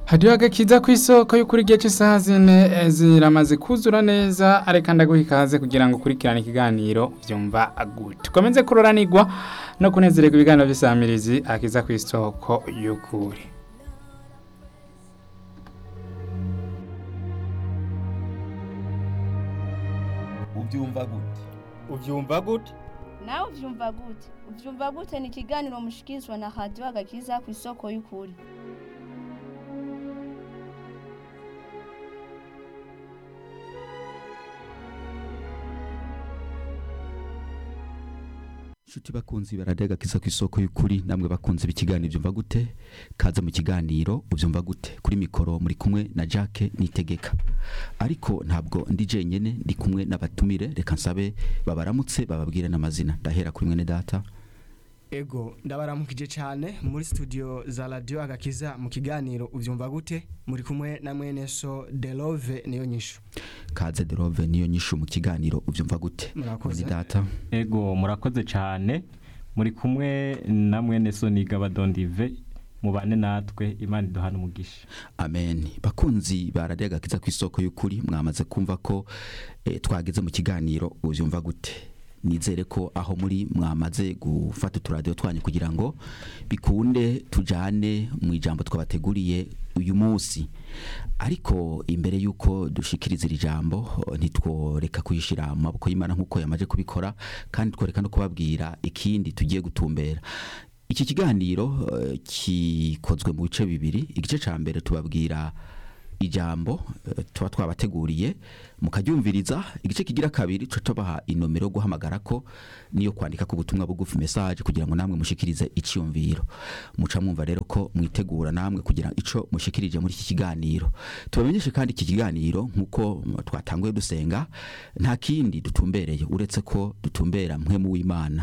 hariho agakiza ku isoko y'ukuri igihe cy'isaha zine eh, ziramaze kuzura neza areka ndaguha ikaze kugira ngo ukurikirane ikiganiro byumva gute ukomeze kuroranirwa no kunezererwa ibiganiro by'isamirizi akiza ku isoko y'ukuri ubyumva gute ubyumva gute nawe uvyumva gute uvyumva gute ni ikiganiro mushikirizwa na radiyo agakiza ku isoko y'ukuri Shuti bakunzi baradega kiza ku isoko y'ukuri namwe bakunzi b'ikiganiro byumva gute kaza mu kiganiro ubyumva gute kuri mikoro muri kumwe na Jacques Nitegeka ariko ntabwo ndi jenyene ndi kumwe n'abatumire reka nsabe babaramutse bababwire n'amazina ndahera kuri mwene data ego ndabaramukije cyane muri studio za radio agakiza mu kiganiro ubyumva gute muri kumwe na mwene so delove niyo nyishu kaze derove niyo nyishu mu kiganiro ubyumva gute Murakoze. mwene data ego murakoze cyane muri kumwe na mwene soniga badondive mubane natwe imana iduhana umugisha amen bakunzi baradega kiza ku isoko y'ukuri mwamaze kumva ko eh, twageze mu kiganiro ubyumva gute nizere ko aho muri mwamaze gufata uturadiyo twanyu kugira ngo bikunde tujane mu ijambo twabateguriye uyu munsi ariko imbere y'uko dushikiriza iri jambo oh, ntitworeka kuyishyira mu maboko y'imana nk'uko yamaze kubikora kandi tworeka no kubabwira ikindi tugiye gutumbera iki kiganiro eh, kikozwe mu bice bibiri igice cya mbere tubabwira ijambo eh, tuba twabateguriye mukaryumviriza igice kigira kabiri tuca tubaha inomero yo guhamagara ko niyo kwandika ku butumwa bugufi message kugira ngo namwe mushikirize icyumviro muca mwumva rero ko mwitegura namwe kugira ico mushikirije muri iki kiganiro tubamenyeshe kandi iki kiganiro nk'uko mm, twatanguye dusenga nta kindi dutumbereye uretse ko dutumbera mwe mu w'imana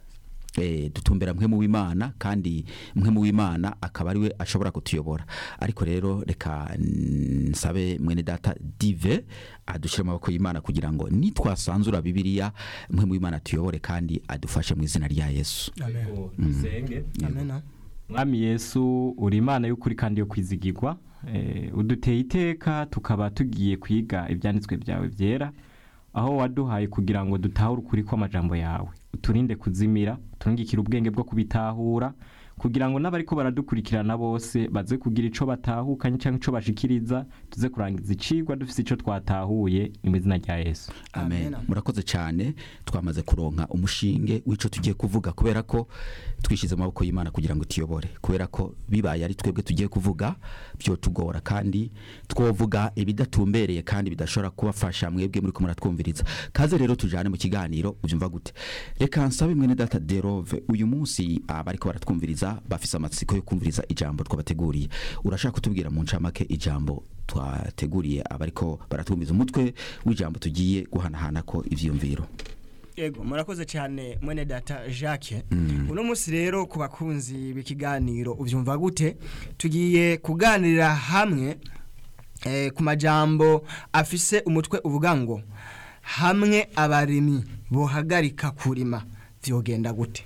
eh, dutumbera mwe mu w'imana kandi mwe mu w'imana akaba ariwe ashobora kutuyobora ariko rero reka mm, nsabe mwene data dive adushyire mu maboko y'imana kugira ngo nitwasanzura bibiliya mwe mu w'imana tuyobore kandi adufashe mu izina rya yesu Ego, dusenge amena mwami yesu uri imana y'ukuri kandi yo kwizigirwa eh, uduteye iteka tukaba tugiye kwiga ibyanditswe byawe byera aho waduhaye kugira ngo dutahure ukuri kw'amajambo yawe uturinde kuzimira uturungikire ubwenge bwo kubitahura kugira ngo n'abariko baradukurikirana bose baze kugira ico batahukanye cyangwa ico bashikiriza tuze kurangiza icigwa dufise ico twatahuye mu izina rya yesu amen Amen. murakoze cyane twamaze kuronka umushinge w'ico tugiye kuvuga kubera ko twishyize mu maboko y'imana kugira ngo tuyobore kubera ko bibaye ari twebwe tugiye kuvuga byo tugora kandi twovuga ibidatumbereye kandi bidashobora kubafasha mwebwe muri ko muratwumviriza kaze rero tujane mu kiganiro ubyumva gute reka nsabe mwene data derove uyu munsi abariko baratwumviriza bafise amatsiko yo kumviriza ijambo twabateguriye urashaka kutubwira mu ncamake ijambo twateguriye abariko baratwumviza umutwe w'ijambo tugiye guhanahana ko ivyiyumviro ego murakoze cyane mwene data jacques uno munsi rero ku bakunzi b'ikiganiro ubyumva gute tugiye kuganirira hamwe eh, ku majambo afise umutwe uvuga ngo hamwe abarimyi bohagarika kurima vyogenda gute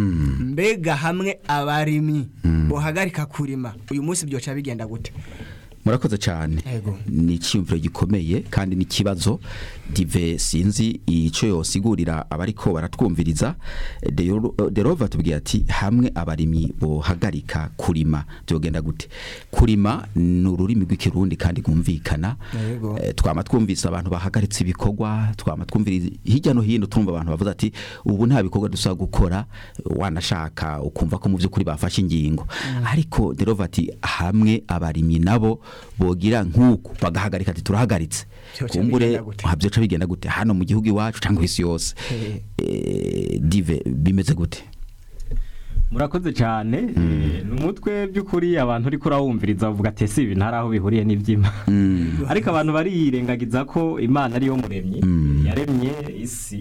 mbega hamwe abarimyi bohagarika kurima uyu munsi byoca bigenda gute murakoze cyane Ego. ni icyiyumviro gikomeye kandi n'ikibazo dive sinzi icyo yosigurira abariko baratwumviriza Dero- derova atubwiye ati hamwe abarimyi bohagarika kurima byogenda gute kurima ni ururimi rw'ikirundi kandi rwumvikana Yego. Eh, twama twumvise abantu bahagaritse ibikorwa twama twumviriza hirya no hino turumva abantu bavuze ati ubu nta bikorwa dusa gukora wanashaka ukumva ko mu by'ukuri bafashe ingingo ariko derova ati hamwe abarimyi nabo bogira nk'uku bagahagarika ati turahagaritse Vyoca kumbure bigenda gute? aha, vyoca bigenda gute hano mu gihugu iwacu cyangwa isi yose Eh. Eh, dive bimeze gute murakoze cyane eh, ni umutwe by'ukuri abantu uriko urawumviriza bavuga ati ese ibi ntari aho bihuriye n'ibyima ariko abantu bariyirengagiza ko imana ariyo muremyi yaremye isi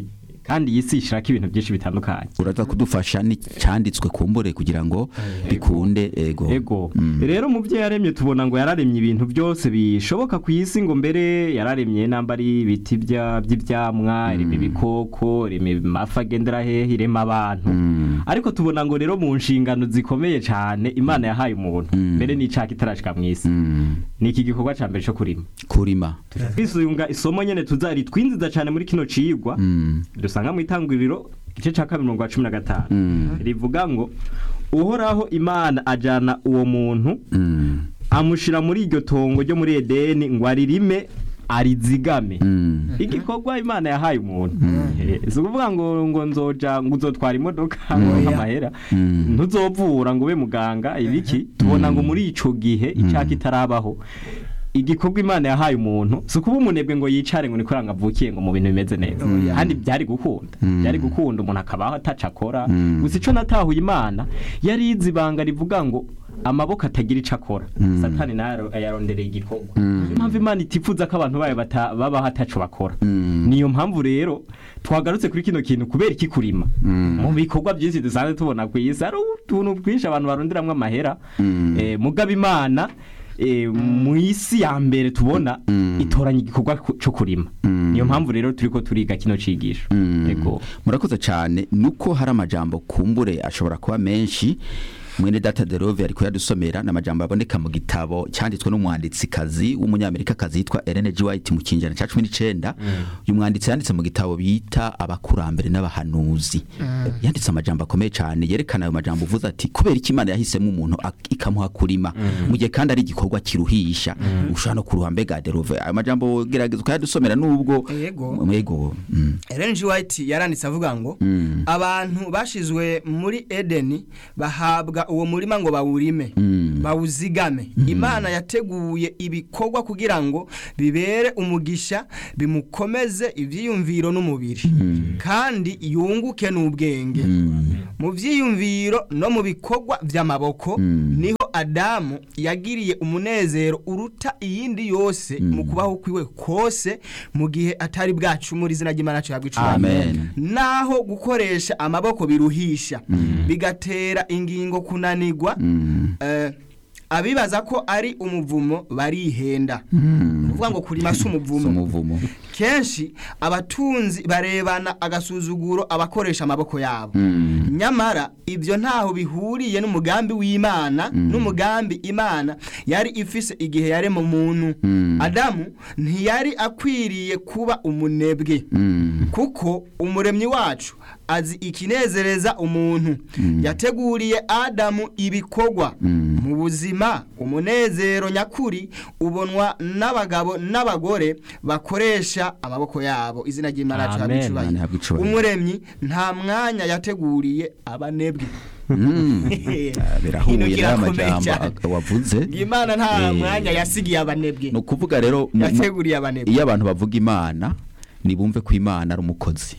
kandi iyi si ishirako ibintu byinshi bitandukanye uraza kudufasha n'icyanditswe kumbure kugira ngo bikunde ego ego Mm. rero mu byo yaremye tubona ngo yararemye ibintu byose bishoboka ku isi ngo mbere yararemye namba ari ibiti bya- by'ibyamwa irema ibikoko irema amafi agendera hehe irema abantu Mm. ariko tubona ngo rero mu nshingano zikomeye cyane imana yahaye umuntu Mm. mbere n'icaka itarashika mu isi Mm. ni iki gikorwa cya mbere cyo kurima kurima twisunga isomo nyene tuzari twinziza cyane muri kino cigwa Mm. dusanga mu itanguriro igice cya kabiri mirongo cumi na gatanu Mm. rivuga ngo uhoraho imana ajana uwo muntu Mm. amushira muri iryo tongo ryo muri edeni ngo aririme arizigame Mm. igikorwa imana yahaye umuntu Eh, si ukuvuga ngo ngo nzoja ngo uzotwara imodoka ngo Oya. nk'amahera Mm. ntuzovura ngo ube muganga ibiki tubona ngo muri ico gihe icaka itarabaho igikorwa imana yahaye umuntu si ukuba umunebwe ngo yicare ngo nikora ngo avukiye ngo mu bintu bimeze neza kandi byari gukunda Mm. byari gukunda umuntu akabaho ataca akora Mm. gusa ico natahuye imana yari izi ibanga rivuga ngo amaboko atagira ico akora Mm. satani nayo yarondereye igikorwa Mm. niyo mpamvu imana itifuza ko abantu bayo bata- babaho ataco bakora Mm. niyo mpamvu rero twagarutse kuri kino kintu kubera iki kurima Mm. mu bikorwa byinshi dusanzwe tubona ku isi hari utuntu twinshi abantu baronderamwo amahera Mm. eh, mugaba imana eh, mu isi ya mbere tubona Mm. itoranya igikorwa ku- cyo kurima Mm. niyo mpamvu rero turiko turiga kino cigisho Mm. ego murakoze cyane nuko hari amajambo kumbure ashobora kuba menshi mwene data derove ariko yadusomera ni amajambo aboneka mu gitabo cyanditswe n'umwanditsikazi w'umunyamerikakazi yitwa Ellen G. White mu kinjana cya cumi n'icenda uyu mwanditsi yanditse mu gitabo bita abakurambere n'abahanuzi yanditse amajambo akomeye cyane yerekana ayo majambo uvuze ati kubera iki imana yahisemo umuntu ak- ikamuha kurima mu gihe kandi ari igikorwa kiruhisha ushobora no kuruha mbega derove ayo majambo gerageza ukayadusomera nubwo Yego. yego mm. Ellen G. White yaranditse avuga ngo Mm. abantu bashizwe muri Edeni bahabwa uwo murima ngo bawurime Mm. bawuzigame imana yateguye ibikorwa kugira ngo bibere umugisha bimukomeze ivyiyumviro n'umubiri kandi yunguke n'ubwenge mu vyiyumviro no mu bikorwa vy'amaboko Mm. niho adamu yagiriye umunezero uruta iyindi yose mu kubaho kwiwe kose mu gihe atari bwacumura izina ry'imana cyahabwa icubahiro Amen. naho gukoresha amaboko biruhisha bigatera ingingo kunanigwa Mm. eh, abibaza ko ari umuvumo barihenda Mm. kuvuga ngo kurima si Si umuvumo umuvumo kenshi abatunzi barebana agasuzuguro abakoresha amaboko yabo Mm. nyamara ibyo ntaho bihuriye n'umugambi w'imana n'umugambi imana yari ifise igihe yarema umuntu Mm. adamu ntiyari akwiriye kuba umunebwe Mm. kuko umuremyi wacu azi ikinezereza umuntu yateguriye adamu ibikorwa Mm. mu buzima umunezero nyakuri ubonwa n'abagabo n'abagore bakoresha amaboko yabo izina ry'imana yacu Amen. habwa Imana ihabwe icubahiro icubahiro. umuremyi nta mwanya yateguriye abanebwe Mm. Ah, birahuye Ikintu n'aya kirakomeye majambo cyane. ak- wavuze imana nta Eh, mwanya yasigiye abanebwe ni ukuvuga rero mu- mu- yateguriye abanebwe iyo abantu bavuga imana nibumve ko imana ari umukozi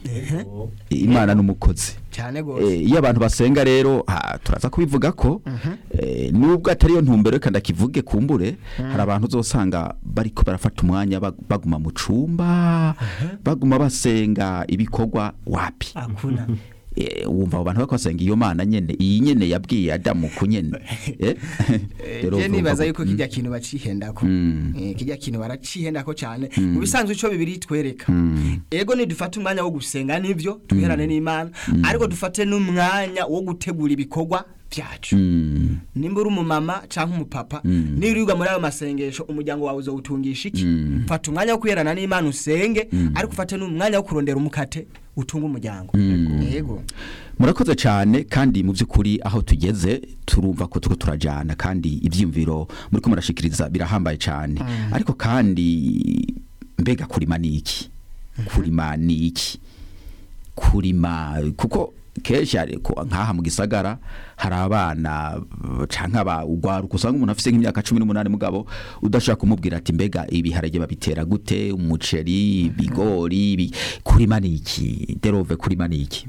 imana ni umukozi cyane rwose Eh, iyo abantu basenga rero ha, turaza kubivuga ko eh, nubwo atari yo ntumbero reka ndakivuge kumbure hari abantu uzosanga bariko barafata umwanya bag- baguma mu cumba baguma basenga ibikorwa wapi akuna Eh, wumva abo bantu bariko basenga iyo mana nyene iyi nyene yabwiye adamu ku nyene Eh? Rero je urumva nibaza ko- yuko kijya kintu bacihendako Mm. Eh, kijya kintu baracihendako cyane mu bisanzwe ico bibiri twereka Mm. ego nidufate umwanya wo gusenga nivyo tuherane n'imana ariko dufate n'umwanya wo gutegura ibikorwa byacu Mm. nimba uri umumama cyangwa umupapa Mm. nirirwa muri ayo masengesho umuryango wawe uzawutungisha iki Mm. fata umwanya wo kwiherana n'imana usenge ariko ufate n'umwanya wo kurondera umukate utunga umuryango Mm. yego murakoze cyane kandi mu by'ukuri aho tugeze turumva ko turiko turajana kandi ibyiyumviro muri ko murashikiriza birahambaye cyane ariko kandi mbega kurima ni iki kurima ni iki kurima kuko kenshi ariko nk'aha mu gisagara hari abana uh, canke aba ugwaruka usanga umuntu afise nk'imyaka cumi n'umunani mugabo udashaka kumubwira ati mbega ibiharage babitera gute umuceri ibigori ibi- kurima ni iki derove kurima ni iki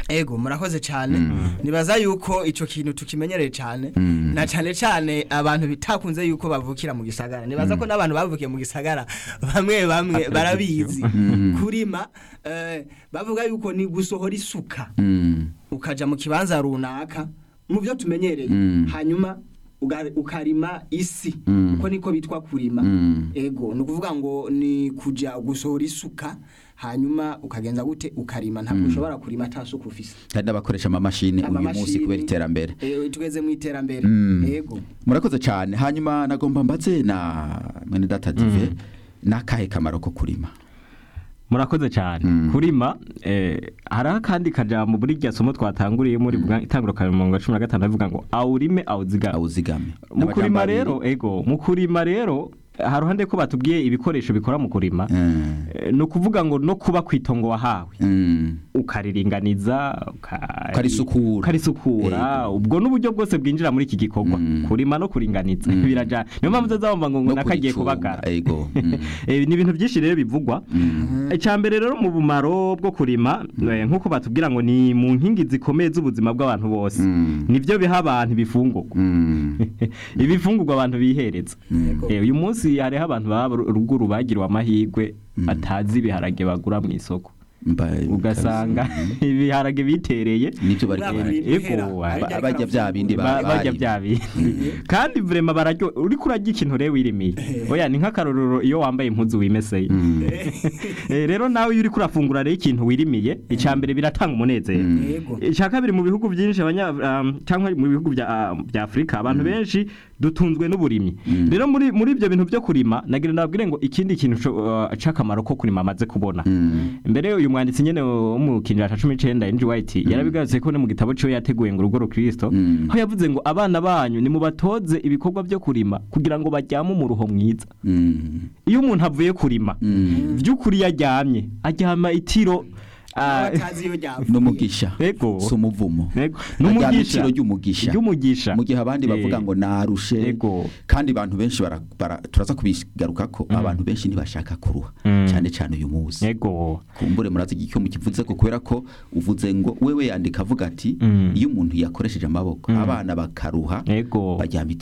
ego murakoze cyane nibaza yuko icyo kintu tukimenyereye cyane Mm. na cyane cyane abantu bitakunze yuko bavukira mu gisagara nibaza ko n'abantu bavukiye mu gisagara bamwe bamwe barabizi kurima eh, bavuga yuko ni gusohora isuka Mm. ukaja mu kibanza runaka mu byo tumenyereye Mm. hanyuma uga- ukarima isi Mm. uko niko bitwa kurima Mm. ego ni ukuvuga ngo ni kuja gusohora isuka hanyuma ukagenza gute ukarima ntabwo ushobora kurima ata suku ufise hari n'abakoresha amamashini uyu munsi Amamashini. kubera iterambere Eh, tugeze mu iterambere Mm. ego murakoze cyane hanyuma nagomba mbaze na mwene data dive n'akahe kamaro ko kurima murakoze cyane Mm. kurima eh, hariho akandi kajambo muri rya somo twatanguriye muri mm. itanguro ka mirongo cumi na gatanu avuga ngo awurime awuzigame awuzigame mu kurima N'amajambo rero abiri. ego mu kurima rero hari uruhande ko batubwiye ibikoresho bikora mu kurima Mm. Eh, ni ukuvuga ngo no kuba ku itongo wahawe Mm. ukariringaniza uka- Ukarisukura. ukarisukura ubwo n'uburyo bwose bwinjira muri iki gikorwa Mm. kurima no kuringaniza Mm. birajana niyo mpamvu uzazabumva ngo ngo No nakagiye kuricunga, kubagara ego. Mm. Eh, ni ibintu byinshi rero bivugwa Mm. icyambere rero mu bumaro bwo kurima eh, nk'uko batubwira ngo ni mu nkingi zikomeye z'ubuzima bw'abantu bose Mm. nibyo biha abantu ibifungurwa Mm. ibifungurwa abantu bihereza Yego. Eh, uyu munsi hariho abantu baba ruguru bagiriwe amahirwe batazi ibiharage bagura mu isoko Mba- ugasanga ibiharage bitereye nibyo bari Baba kubara. biri- Ego, bihera, ba- ariko ba- ariko bajya bya bindi ba- Ba- bajya bari. bya bindi kandi vrema bararyo uriko urarya ikintu rero wirimiye oya ni nk'akarorero iyo wambaye impuzu wimeseye Mm. Eh, rero nawe iyo uriko urafungura rero ikintu wirimiye icya mbere biratanga umunezero Mm. ego icya kabiri mu bihugu byinshi abanya um, cyangwa mu bihugu bya ah, bya Afrika abantu benshi dutunzwe n'uburimyi Mm. rero muri muri ibyo bintu byo kurima nagira ndabwire ngo ikindi kintu co- uh, c'akamaro ko kurima amaze kubona Mm. mbere uyu mwanditsi nyene wo mu kinjira ca 19 Andrew White yarabigarutse ko ne mu gitabo ciwe yateguye ngo urugo rukristo Mm. aho yavuze ngo abana banyu nimubatoze ibikorwa byo kurima kugira ngo bajyame umuruho mwiza Mm. iyo umuntu avuye kurima Mm. by'ukuri yaryamye aryama itiro ah, batazi iyo ryavuye n'umugisha Ego. si umuvumo Ego. Aryama N'umugisha. itiro ry'umugisha ry'umugisha mu gihe abandi bavuga Eh, ngo narushe Ego. kandi abantu benshi bara, bara, turaza kubigaruka ko abantu benshi ntibashaka kuruha Mm. cyane cyane uyu munsi ego kumbure murazi icyo mukivuze ko kubera ko uvuze ngo wewe yandika avuga ati Mm. iyo umuntu yakoresheje amaboko Mm. abana bakaruha ego baryama